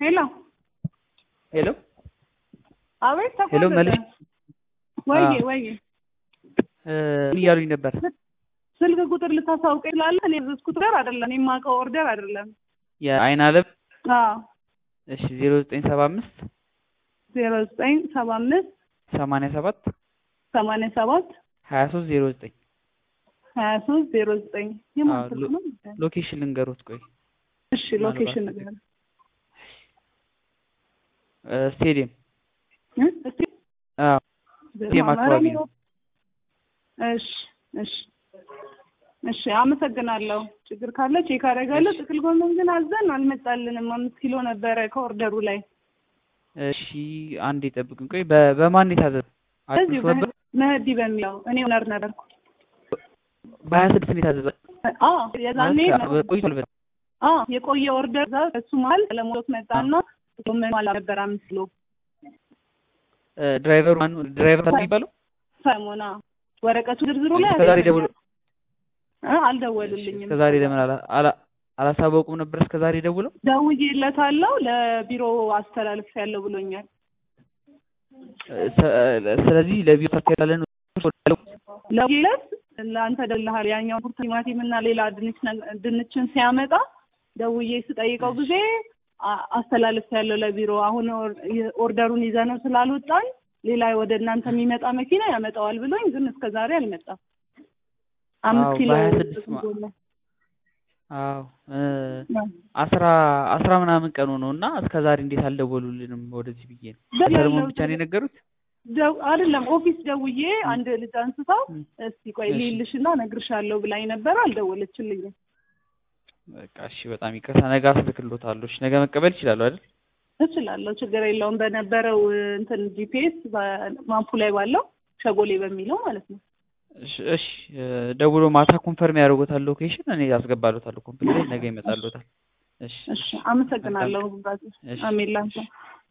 ሄሎ ሄሎ አቤት ሄሎ ተቆረጠ። መልሽ ወይዬ አዎ። ወይዬ ምን እያሉኝ ነበር? ስልክ ቁጥር ልታሳውቀኝ ስላለህ እኔ ያዘዝኩት ጋር አይደለም እኔ የማውቀው ኦርደር አይደለም። የአይን አለም አዎ እሺ ዜሮ ዘጠኝ ሰባ አምስት ዜሮ ዘጠኝ ሰባ አምስት ሰማንያ ሰባት ሰማንያ ሰባት ሀያ ሶስት ዜሮ ዘጠኝ ሀያ ሶስት ዜሮ ዘጠኝ የማን አዎ፣ ስልክ ሎ- ነው? ሎኬሽን ልንገሩት። ቆይ እሺ ሎኬሽን ምናልባት ነገር እ ስቴዲየም እ? እስቲ አዎ ስቴዲየም አካባቢ ነው። እሺ እሺ እሺ አመሰግናለሁ። ችግር ካለ ቼክ አደርጋለሁ። እሺ። ጥቅል ጎመን ግን አዘን አልመጣልንም። አምስት ኪሎ ነበረ ከኦርደሩ ላይ እሺ አንድ የጠብቅን። ቆይ በ- በማን የታዘዘ? እዚሁ አዲስ ነበር መህዲ በሚለው እኔ ኦነር ነበርኩ። በሀያ ስድስት ነው የታዘዘ አዎ የዛኔ ማለት ቆይቷል በጣም። አዎ የቆየ ኦርደር እዛ እሱ መሀል ለሞት መጣና ጎመን ማላ ነበር አምስት ኪሎ እ ድራይቨሩ ማን ድራይቨር ነው የሚባለው? ሰሞና ወረቀቱ ዝርዝሩ ላይ እስከዛሬ ደውሎ እ አልደወሉልኝም። እስከዛሬ ለምን አላ- አላ- አላሳወቁም ነበር? እስከዛሬ ደውለው ደውዬለታለሁ ለቢሮ አስተላልፍ ያለው ብሎኛል። እ ሰ- ስለዚህ ለቢሮ ታስተላለን ለሁለት ለአንተ ደልሃል ያኛው ቡርት ቲማቲም እና ሌላ ድንች ነገ- ድንችን ሲያመጣ ደውዬ ስጠይቀው ጊዜ አ- አስተላልፍ ያለው ለቢሮ አሁን ኦር- ኦርደሩን ይዘነው ስላልወጣን ሌላ ወደ እናንተ የሚመጣ መኪና ያመጣዋል ብሎኝ ግን እስከ ዛሬ አልመጣም። አምስት አዎ፣ ኪሎ በሀያ ስድስት ማ- አዎ እ አስራ አስራ ምናምን ቀኑ ነው እና እስከ ዛሬ እንዴት አልደወሉልንም? ወደዚህ ብዬ ነው። ሰለሞን ብቻ ነው የነገሩት። ደው- አይደለም ኦፊስ ደውዬ አንድ ልጅ አንስታው ም። እስቲ ቆይ እሺ። ልይልሽና እነግርሻለሁ ብላኝ ነበር። አልደወለችልኝም። በቃ እሺ፣ በጣም ይቅርታ። ነገ አስልክሎታለሁ። እሺ፣ ነገ መቀበል ይችላሉ አይደል? እችላለሁ፣ ችግር የለውም። በነበረው እንትን ጂፒኤስ ማፑ ላይ ባለው ሸጎሌ በሚለው ማለት ነው። እሺ፣ እሺ እ ደውሎ ማታ ኮንፈርም ያደርጉታል ሎኬሽን፣ እኔ አስገባሎታለሁ ኮምፕሊት ነገ ይመጣሎታል። እሺ፣ እሺ፣ አመሰግናለሁ። እሺ። አሜን ላንተ